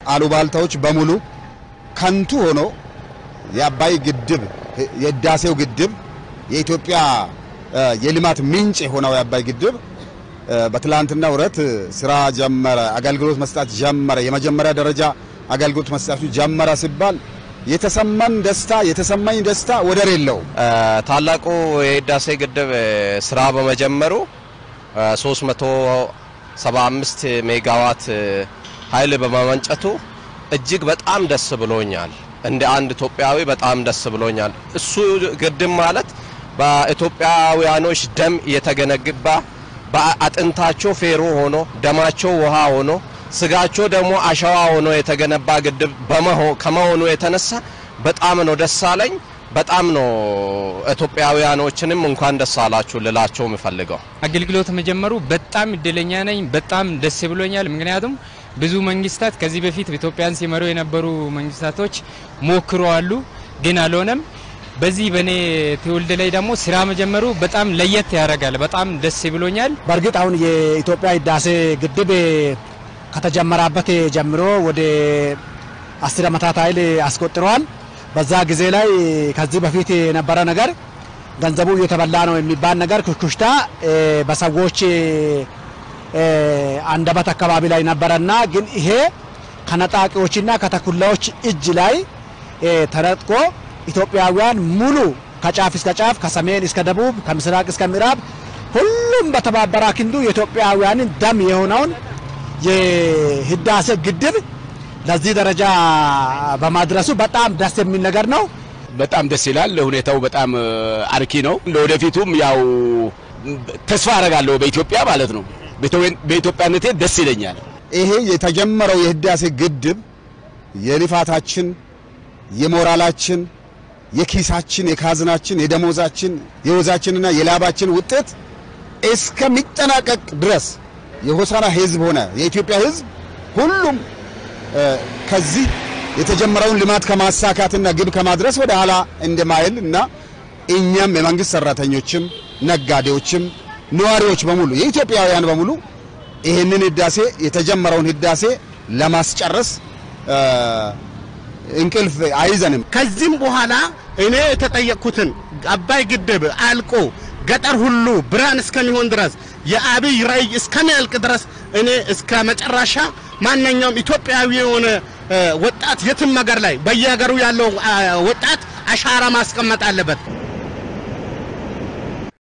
አሉባልታዎች በሙሉ ከንቱ ሆኖ የአባይ ግድብ የህዳሴው ግድብ የኢትዮጵያ የልማት ምንጭ የሆነው የአባይ ግድብ በትላንትና ውረት ስራ ጀመረ፣ አገልግሎት መስጠት ጀመረ፣ የመጀመሪያ ደረጃ አገልግሎት መስጠቱ ጀመረ ሲባል የተሰማን ደስታ የተሰማኝ ደስታ ወደር የለውም። ታላቁ የህዳሴ ግድብ ስራ በመጀመሩ 375 ሜጋዋት ኃይል በማመንጨቱ እጅግ በጣም ደስ ብሎኛል። እንደ አንድ ኢትዮጵያዊ በጣም ደስ ብሎኛል። እሱ ግድብ ማለት በኢትዮጵያውያኖች ደም የተገነባ በአጥንታቸው ፌሮ ሆኖ ደማቸው ውሃ ሆኖ ስጋቸው ደግሞ አሸዋ ሆኖ የተገነባ ግድብ ከመሆኑ የተነሳ በጣም ነው ደስ አለኝ። በጣም ነው ኢትዮጵያውያኖችንም እንኳን ደስ አላችሁ ልላቸው የምፈልገው። አገልግሎት መጀመሩ በጣም እድለኛ ነኝ። በጣም ደስ ብሎኛል። ምክንያቱም ብዙ መንግስታት ከዚህ በፊት ኢትዮጵያን ሲመሩ የነበሩ መንግስታቶች ሞክረዋሉ፣ ግን አልሆነም። በዚህ በእኔ ትውልድ ላይ ደግሞ ስራ መጀመሩ በጣም ለየት ያደርጋል። በጣም ደስ ብሎኛል። በእርግጥ አሁን የኢትዮጵያ ህዳሴ ግድብ ከተጀመረበት ጀምሮ ወደ አስር ዓመታት ኃይል አስቆጥረዋል። በዛ ጊዜ ላይ ከዚህ በፊት የነበረ ነገር ገንዘቡ እየተበላ ነው የሚባል ነገር ኩሽኩሽታ በሰዎች አንደበት አካባቢ ላይ ነበረና ግን ይሄ ከነጣቂዎችና ከተኩላዎች እጅ ላይ ተነጥቆ ኢትዮጵያውያን ሙሉ ከጫፍ እስከ ጫፍ ከሰሜን እስከ ደቡብ ከምስራቅ እስከ ምዕራብ ሁሉም በተባበረ ክንዱ የኢትዮጵያውያንን ደም የሆነውን የህዳሴ ግድብ ለዚህ ደረጃ በማድረሱ በጣም ደስ የሚል ነገር ነው። በጣም ደስ ይላል። ሁኔታው በጣም አርኪ ነው። ለወደፊቱም ያው ተስፋ አረጋለሁ በኢትዮጵያ ማለት ነው። በኢትዮጵያነቴ ደስ ይለኛል። ይሄ የተጀመረው የህዳሴ ግድብ የልፋታችን፣ የሞራላችን፣ የኪሳችን፣ የካዝናችን፣ የደሞዛችን፣ የወዛችንና የላባችን ውጤት እስከሚጠናቀቅ ድረስ የሆሳና ህዝብ ሆነ የኢትዮጵያ ህዝብ ሁሉም ከዚህ የተጀመረውን ልማት ከማሳካትና ግብ ከማድረስ ወደ ኋላ እንደማይል እና እኛም የመንግስት ሰራተኞችም ነጋዴዎችም ነዋሪዎች በሙሉ የኢትዮጵያውያን በሙሉ ይህንን ህዳሴ የተጀመረውን ህዳሴ ለማስጨረስ እንቅልፍ አይዘንም። ከዚህም በኋላ እኔ የተጠየቅኩትን አባይ ግድብ አልቆ ገጠር ሁሉ ብርሃን እስከሚሆን ድረስ የአብይ ራዕይ እስከሚያልቅ ድረስ እኔ እስከ መጨረሻ ማንኛውም ኢትዮጵያዊ የሆነ ወጣት የትም ሀገር ላይ በየሀገሩ ያለው ወጣት አሻራ ማስቀመጥ አለበት።